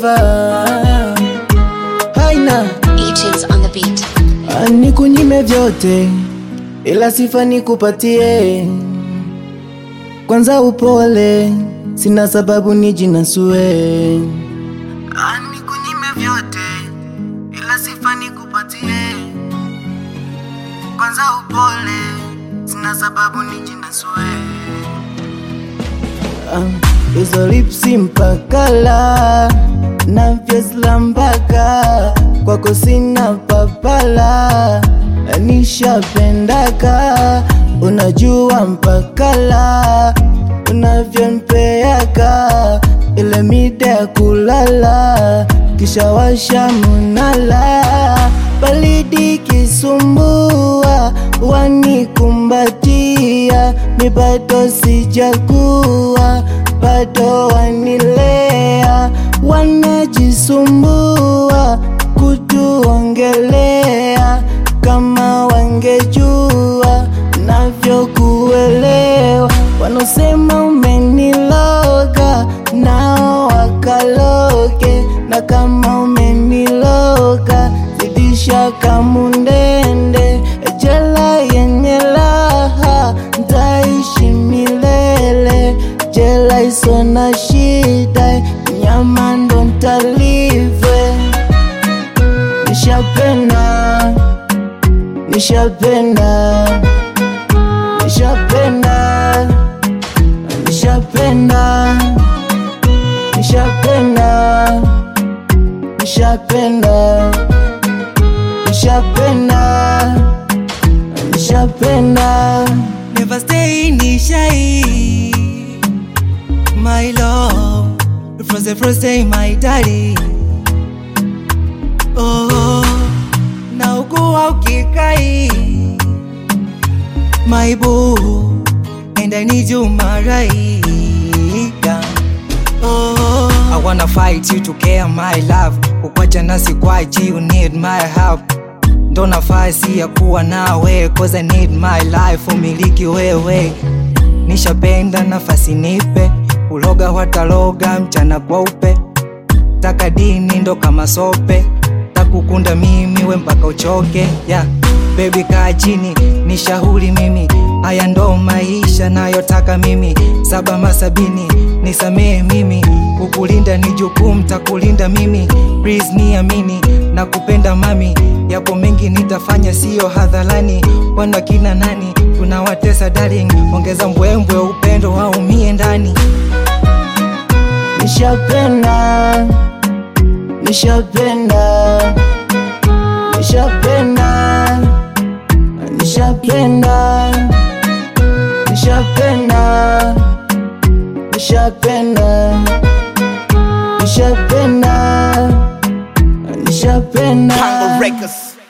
forever haina E-tunes on the beat. Ah, nikunyime vyote ila sifa nikupatie kwanza upole sina sababu nijinasue Ah, nikunyime vyote ila sifa nikupatie kwanza upole sina sababu nijinasue Ah, hizo lipsi mpakala na vyesla mpaka kwako sina papala nishapendaka unajua mpakala unavyompeaka ile mida ya kulala kisha washa munala balidi kisumbua wanikumbatia mi bado sijakuwa bado wanilea wanajisumbua kutuongelea kama wangejua navyokuelewa wanaosema umeniloga nao wakaloge na kama umeniloga zidisha kamundende jela yenye raha ntaishi milele jela iso na shida nyama ndo ntalive nishapenda nishapenda nishapenda nishapenda nishapenda nishapenda nishapenda nishapenda Never stay in shy. My love, frozen, frozen, my daddy. Oh, na ugua ukikai. My boo, and I need you, my right. Oh, I wanna fight you to care my love. Kukwacha nasi kwachi, you need my help ndo nafasi ya kuwa nawe cause I need my life umiliki wewe nishapenda nafasi nipe uloga wataloga mchana kweupe taka dini ndo kama sope takukunda mimi we mpaka uchoke yeah. Baby kaa chini nishauri mimi haya ndo maisha nayotaka mimi saba masabini nisamehe mimi kukulinda ni jukumu takulinda mimi please niamini na kupenda mami yapo mengi nitafanya siyo hadharani wana kina nani tunawatesa darling ongeza mbwembwe upendo waumie ndani nishapenda nishapenda nishapenda nishapenda nishapenda nishapenda nishapenda nishapenda Congo Records.